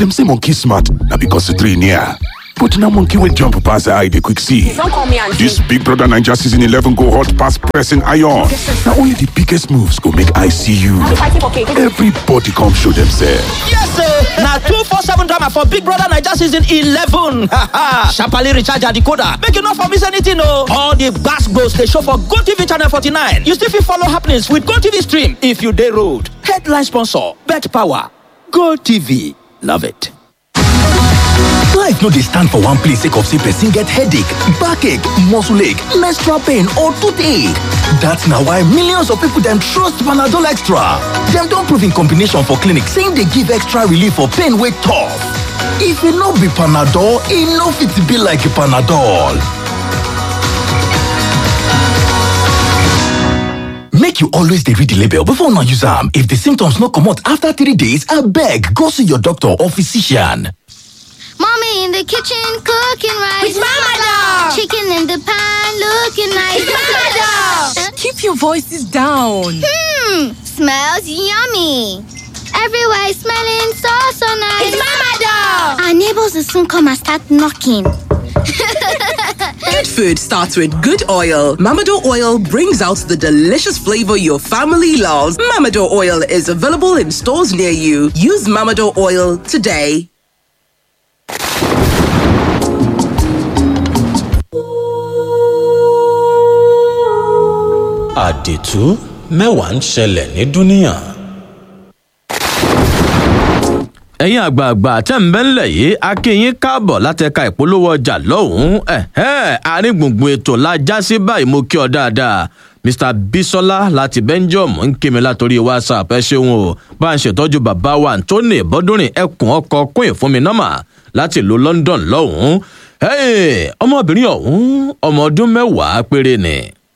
Dem say monkey smart na because the three near. But na monkey wey jump pass eye dey quick see. Don't call me auntie. This Big Brother Naija season 11 go hot pass pressing iron. Na only the biggest moves go make eye see you. fighting for cake. Everybody come show themselves. Yes, sir. Now two four seven drama for Big Brother Naija season eleven. Sharply recharge your decoder. Make you not for miss anything, no. All the gas goes they show for Go TV channel forty nine. You still fit follow happenings with Go TV stream if you day road. Headline sponsor: Bet Power. Go TV. Love it. Life no dey stand for one place sake of say person get headache, backache, muscle ache, menstrual pain or toothache. That's na why millions of people dem trust Panadol Extra. Dem don prove in combination for clinic say e dey give extra relief for pain wey tough. If e no be Panadol, e no fit be like Panadol. Make you always dey read the label before una use am. If the symptoms no comot after three days, abeg go see your doctor or physician. Mommy in the kitchen cooking rice. With Mama Dog. Chicken in the pan looking nice. With Mama Dog. Keep your voices down. Hmm, smells yummy. Everywhere is smelling so so nice. It's Mama Dog. Our neighbors will soon come and start knocking. Good food starts with good oil. Mamado oil brings out the delicious flavor your family loves. Mamado oil is available in stores near you. Use Mamado oil today. àdìtú mẹ́wàá ń ṣẹlẹ̀ ní dúníà. ẹ̀yin àgbààgbà tẹ́ ń bẹ́ ńlẹ̀ yìí a kí yín káàbọ̀ látẹ̀ka ìpolówó ọjà lọ́hùn-ún ẹ̀hẹ́ àárín gbùngbùn ètò la já sí báyìí mo kí ọ dáadáa mr bisola láti belgium ń kí mi látòrí whatsapp ẹ ṣeun o bá ń ṣètọ́jú bàbá wa anthony bọ́dúnrin ẹkùn ọkọ̀ kún ìfúnmi nọ́mà láti ìlú london lọ́hùn-ún Hey, ọmọbìnrin ọ̀hún ọmọ ọdún mẹ́wàá péré ni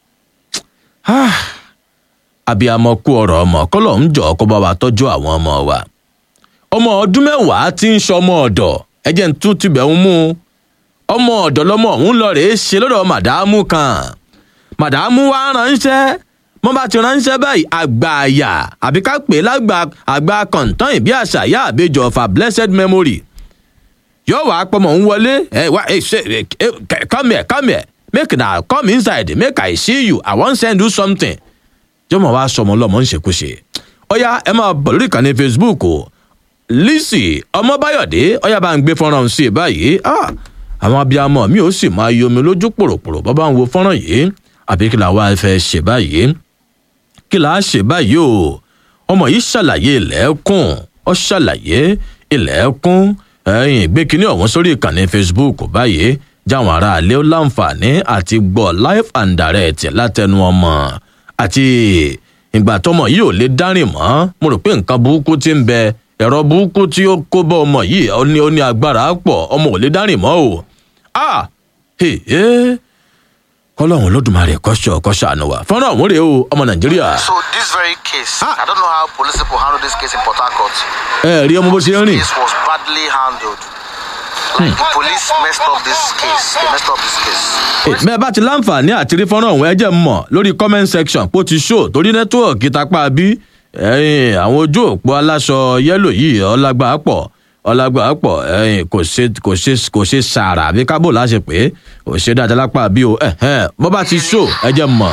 Ah, abiyamọ kú ọ̀rọ̀ ọmọ kọ́lọ̀ ń jọ kó bá wa tọ́jú àwọn ọmọ wa ọmọ ọdún mẹ́wàá ti ń ṣọmọ ọ̀dọ̀ ẹjẹ́ ń tún tibẹ̀ ń mú un. ọmọ ọ̀dọ̀ lọmọ ọ̀hún lọ rèé ṣe lọ́dọ̀ màdàmú kan màdàmú wa ránṣẹ́ wọ́n bá ti ránṣẹ́ báyìí àgbà àyà àbí ká pè é lágbà àgbà kọ̀ǹtàn ìbí àṣà yá àbejò of a blessed memory yóò wá pọmọ ń wọlé ẹ wá ẹ ṣe ẹ ẹ come here come here make na come inside make i see you i wan send you something jọmọ wa sọmọ lọmọ ń ṣekúṣe ọyá ẹ máa bọ lórí ìkànnì facebook o lisi ọmọbáyọdé ọyá bá ń gbé fọnrán sí i báyìí ah, àwọn abiyamọ mi ò sì máa yomi lójú pòròpòrò bọ́ bá ń wo fọ́nrán yìí àbí kí la wá fẹ́ ṣe báyìí kí la ṣe báyìí o ọmọ yìí ṣàlàyé ilẹ̀kùn ọ ṣàlàyé ilẹ̀kùn ẹ̀yìn gbé kinní ọ̀hún sórí ìkànnì facebook báyìí jáwọn aráalé ó láǹfààní àti gbọ́ live and direct látẹnu ọmọ àti ìgbà tọmọ yìí ò lè dárìn mọ́ mo rò pé nǹkan burúkú ti ń bẹ ẹ̀rọ burúkú tí ó kó bọ́ ọmọ yìí ó ní ó ní agbára pọ̀ ọmọ ò lè dárìn mọ́ o ah hey, hey kọlọ́hún lódùmarè kọ́ṣọ́ kọ́ṣàánú wa fọ́nrán ọ̀hún rèé o ọmọ nàìjíríà. So this very case, I don't know how police people handle this case in Port Harcourt. ẹ rí ọmọ bó ṣe ń rìn This was badly handled. Like the police messed up this case. They messed up this case. bẹ́ẹ̀ bá ti láǹfààní àti rí fọ́nrán ọ̀hún ẹ jẹ́ n mọ̀ lórí comment section pó ti ṣó torí nẹ́tíwọ̀kì tapá bí ẹ̀yìn àwọn ojú òpó aláṣọ yẹ́lò yìí ọlágbá pọ̀ ọlágbá pọ̀ ẹ̀yìn kò ṣe kò ṣe kò ṣe sàrà àbí kábò láṣẹ pé kò ṣe dáadáa lápá bí o ẹ̀hẹ́n bọ́ bá ti ṣó ẹ jẹ́ n mọ̀.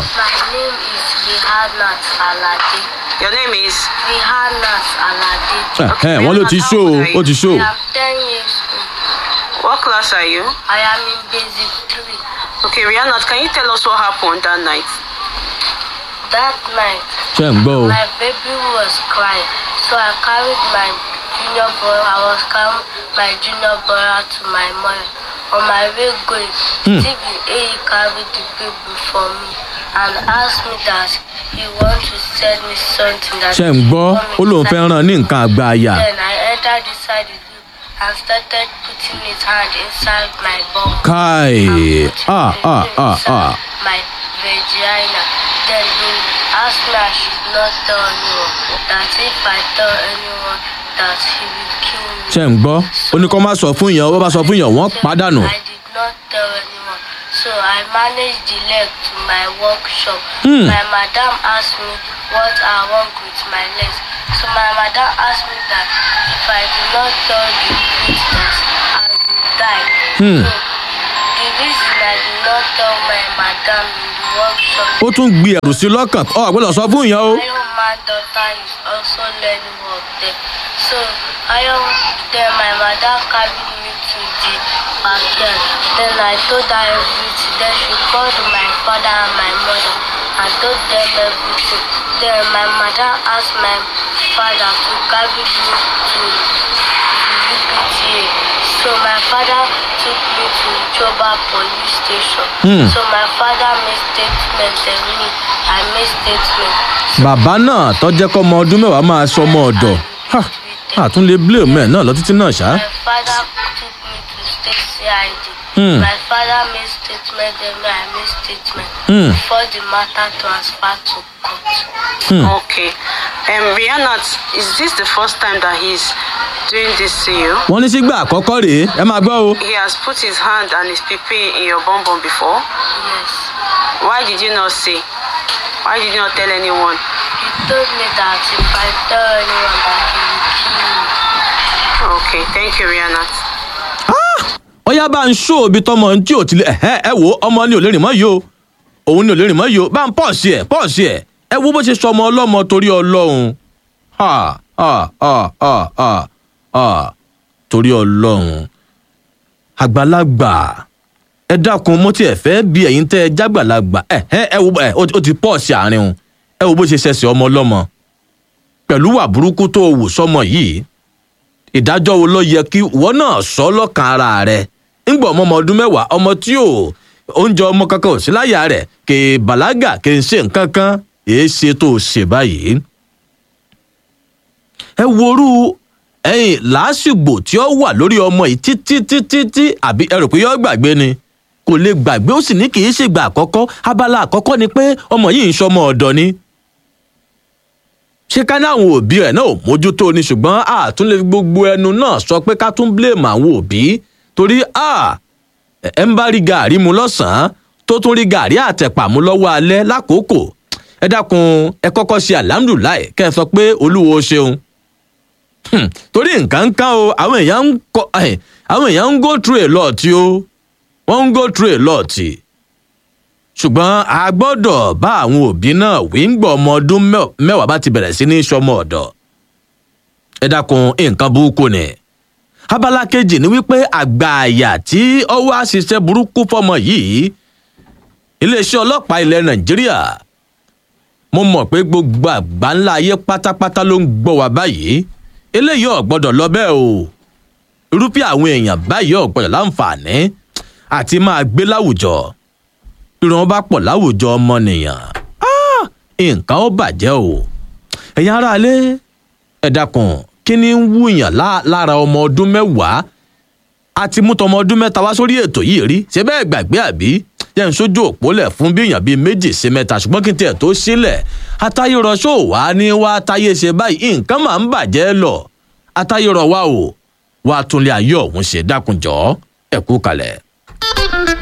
My name is Rihanna Alade. Your name is? Your name is? ẹ̀hẹ́n wọ́n ló ti ṣó o ó ti ṣó o. I am 10 years old. What class are you? I am in basic 3. Okay, Rihanna, can you tell us what happened that night? That night, ṣé ń gbọ́ o. my baby was crying. So I carried my junior brother. I was carrying my junior brother to my mother. On my way going, Hmm. Stephen A carried the baby for me and asked me that he want to send me something that ṣé ń gbọ́ ó lóun fẹ́ ràn ní nǹkan àgbà àyà. Then I entered inside the room and started putting his hand inside my bum. káì ah ah ah ah. my vagina. Then he asked me I should not tell anyone. That if I tell anyone, that he will kill me. ṣé ń gbọ́ ó ní kó má sọ fún yàn ó bá sọ fún yàn wọ́n pàdánù. I did not tell anyone. So I manage the leg to my workshop. Hmm. My madam asked me what I want with my legs. So my madam asked me that if I do not tell the witness, I will die. Hmm. So the reason I did not tell my madam in the workshop ó tún gbé ẹrù sí lọ́kàn ọ àgbẹ̀lọ̀ sọ fún ìyẹn o. Iron Man daughter is also learning work there. So Iron then my mother carried me to the backyard. Then I told her everything. Then she called my father and my mother and told them everything. Then my mother asked my father to carry me to the UPTA. So my father took me to Choba police station. Hmm. So my father made statement and me, I made statement. bàbá náà tọ́jẹ́ kọ́ ọmọ ọdún mẹ́wàá máa sọ ọmọ ọ̀dọ̀ Ha, àtún lè blame ẹ̀ náà lọ títí náà ṣá. My father took me to state CID. Hmm. My father made statement, then me, I made statement Hmm. before the matter transferred to court. Hmm. Okay. Um, Rihanna, is this the first time that he's doing this to you? wọ́n ní sígbà àkọ́kọ́ rèé ẹ máa gbọ́ o. He has put his hand and his pipi in your bum bum before. Yes. Why did you not say? Why did you not tell anyone? He told me that if I tell anyone that he will kill me. Okay, thank you, Rihanna. ọyá bá ń ṣó ibi tọmọ tí ò tilẹ̀ ẹ ẹ wo ọmọ ni ò lè rìn mọ́ yìí o òun ni ò lè rìn mọ́ yìí o bá ń pọ̀ sí ẹ̀ pọ̀ sí ẹ̀ ẹ wo bó ṣe sọ ọmọ ọlọ́mọ torí ọlọ́run ha ha ha ha ha ha torí ọlọ́run àgbàlagbà ẹ dákun mo tiẹ̀ fẹ́ bí ẹ̀yin tẹ́ ẹ jágbàlagbà ẹ ẹ ẹ wo ẹ ó ti pọ̀ sí àárín o ẹ wo bó ṣe ṣẹ̀ṣẹ̀ ọmọ ọlọ́mọ pẹ̀lú wà burúkú tó o wò sọmọ yìí ìdájọ́ wo ló yẹ kí ìwọ náà sọ lọ́kàn ara rẹ̀ ńgbà ọmọ ọmọ ọdún mẹ́wàá ọmọ tí ò oúnjẹ ọmọ kankan ò sí láyà rẹ̀ kè é bàlágà kè é ṣe nǹkan kan èé ṣe tó o ṣe báyìí. ẹ worú ẹyìn làásìgbò tí ó wà lórí ọmọ yìí títí títí tí àbí ẹ rò pé yọ gbàgbé ni kò lè gbàgbé ó sì ní kì í ṣègbà àkọ́kọ́ abala àkọ́kọ́ ni pé ọmọ yìí ń ṣọmọ ọ̀dọ̀ ni ṣé ká ní àwọn òbí rẹ̀ náà ò mójútó ni ṣùgbọ́n a tún lè fi gbogbo ẹnu náà sọ pé ká tún blame àwọn òbí torí a ẹ ń bá rí gàárì mu lọ́sàn-án tó tún rí gàárì àtẹ̀pà mu lọ́wọ́ alẹ́ lákòókò ẹ dákun ẹ kọ́kọ́ ṣe àlámdùláì kẹ́ ẹ sọ pé olúwo ṣeun Hmm, torí nǹkan kan o àwọn èèyàn ń kọ ẹ, àwọn èèyàn ń go through a lot o wọ́n ń go through a lot ṣùgbọ́n a gbọ́dọ̀ bá àwọn òbí náà wí ń gbọ́ ọmọ ọdún mẹ́- mẹ́wàá bá ti bẹ̀rẹ̀ sí ní sọmọ ọ̀dọ̀ ẹ dákun nǹkan burúkú ni abala kejì ni wípé àgbà àyà tí ọwọ́ àṣìṣe burúkú fọmọ yìí iléeṣẹ́ ọlọ́pàá ilẹ̀ nàìjíríà mo mọ̀ pé gbogbo àgbà ńlá ayé pátápátá ló ń gbọ́ wa báyìí eléyìí ò gbọ́dọ̀ lọ bẹ́ẹ̀ o irúfẹ́ àwọn èèyàn báyìí ò gbọ́dọ̀ láǹfààní àti máa gbé láwùjọ irun wọn bá pọ̀ láwùjọ ọmọnìyàn Ah, nǹkan ó bàjẹ́ o ẹ̀yin aráalé ẹ dákun kí ni ń wúyàn lá- lára ọmọ ọdún mẹ́wàá àti mú tọmọ ọdún mẹ́ta wá sórí ètò yìí rí ṣé bẹ́ẹ̀ gbàgbé àbí jẹ́ ń sójú òpólẹ̀ fún bí èèyàn bíi méjì sí mẹ́ta ṣùgbọ́n kí n tiẹ̀ tó sílẹ̀ atayérọṣọ wà ní wá táyé ṣe báyìí nǹkan máa ń bàjẹ́ lọ atayérọ wa o wàá túnlé ayé ọ̀hún ṣe dákunjọ́ ẹ̀kú kalẹ̀.